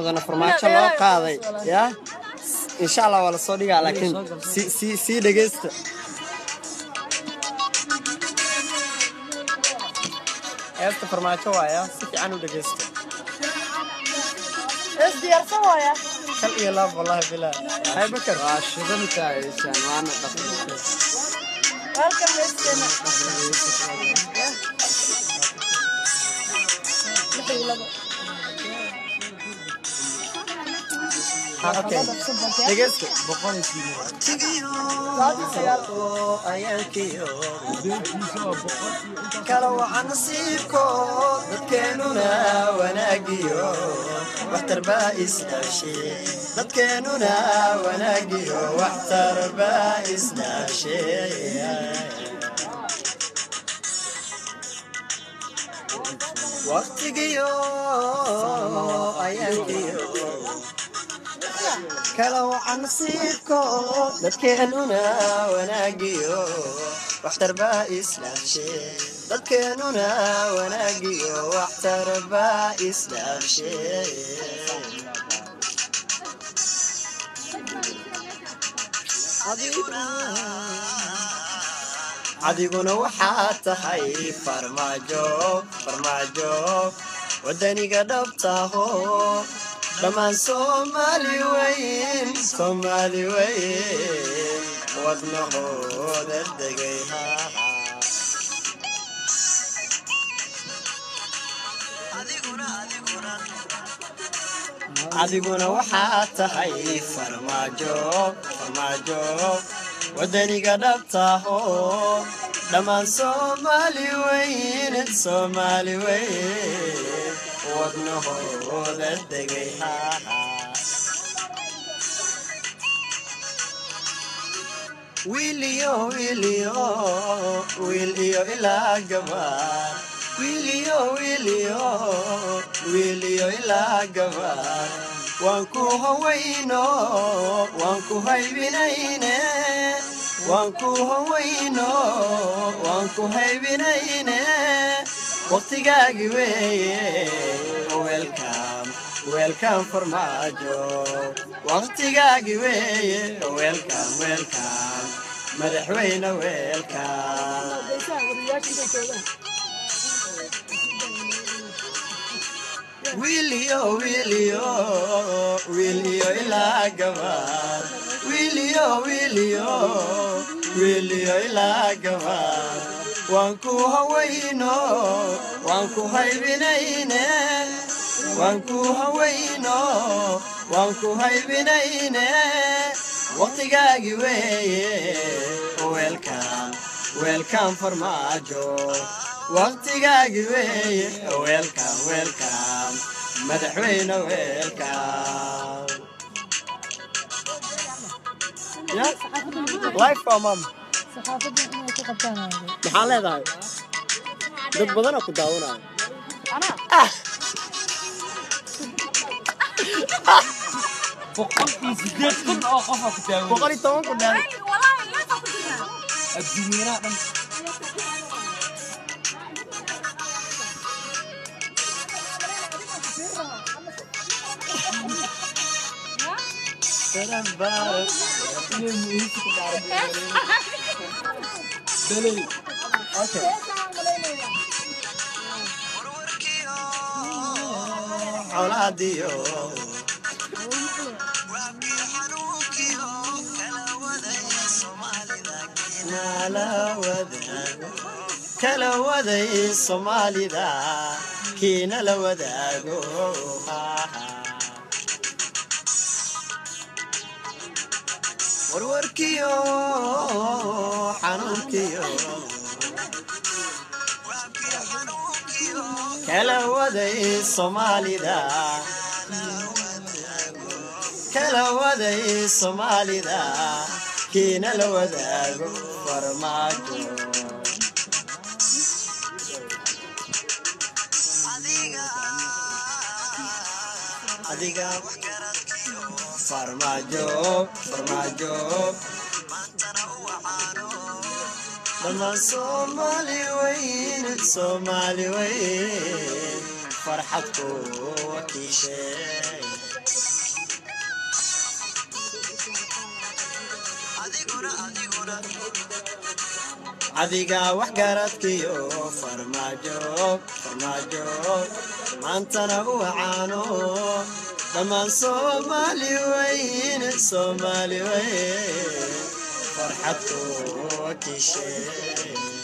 badanna farmaajo loo qaaday ya insha allah waa lasoo dhigaa laakiin si si sii dhegeysta heesta farmaajo waaya si fiican u dhegeysta Es diyaarsan waaya. kal iyo laab wallahi bilaa hay bakar waa shidan tahaysaan waana dhaqan Halkan meeskeena. ha okay dhegeysta kala waxa nasiibko dadkeenuna wanaagiyo waxtar baa isdhaashe dadkeenuna wanaagiyo waxtar baa isdhaashe waqtigiyo ayaankiyo kala waxa nasiibko dadkeenuna wanaagiyo waxtar baa isdhaafshe dadkeenuna wanaagiyo waxtar baa isdhaafshe adiguna waxaa tahay farmaajo farmaajo wadaniga dhabtaho dhammaan soomaali weyn soomaali weyn wadnahooda degay adiguna waxaa tahay farmaajo farmaajo wadaniga dhabtaho dhammaan soomaali weyn soomaali weyn wadnahooda degay wiiliyo wiiliyo wiiliyo ilaa gabar wiiliyo wiiliyo wiiliyo ilaa gabar waan ku hawayno waan ku haybinayne waan ku hawayno waan ku haybinayne waqtigaagi weeye welcom welcom farmaajo waqtigaagi weeye welcom welcom madaxweyne welcom wiiliyo wiiliyo wiiliyo ilaa gabar wiiliyo wiiliyo wiiliyo ilaa gabar waan ku hawayno waan ku haybinayne waan ku hawayno waan ku haybinayne waqtigaagi weeye welcom welcom farmaajo waqtigaagi weeye welcom welcom madaxweyne welcom ya life for mom Saxaafadda inay ku qabtaan waaye. maxaa leedahay dad badanoo ku daawanaayo Anaa. boqol iyo sideed kun oo qofa ku taagan boqol iyo toban ku dheer adduunyanaha dhan dalay okay colaadiyo kala waday soomaalida kiina la wadaago warwarkiyo xanuunkiyo kala waday soomaalida kala waday soomaalida kiina la wadaago farmaajo adiga farmaajo farmaajo dhammaan soomaali weyn soomaali weyn farxad ku wakiishay adiga wax garadkiyo farmaajo farmaajo maantana u wacaano dhammaan soomaali weyn soomaali weyn farxad ku wakiishe